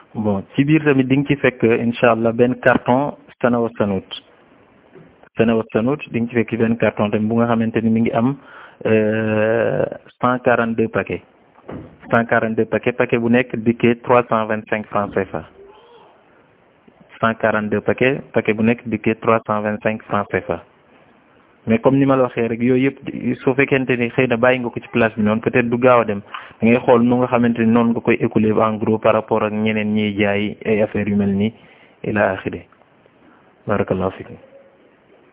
bon ci biir tamit di nga ci fekk incha allah benn carton sana wa sanut sana wa sanut di nga ci fekk benn carton tamit bu nga xamante ni mi ngi am cent quarante deux paquets cent quarante deux paquets paquet bu nekk dikkee trois cent vingt cinq francs CFA cent quarante deux paquets paquet bu nekk dikkee trois cent vingt cinq francs CFA mais comme ni ma la waxee rek yooyu yëpp soo fekkente ni xëy na bàyyi nga ko ci place bi noonu peut-être du gaaw a dem da ngay xool nu nga xamante ni noonu nga koy écouler en gros par rapport ak ñeneen ñiy jaay ay affaires yu mel nii ila axiri barakallahu fikum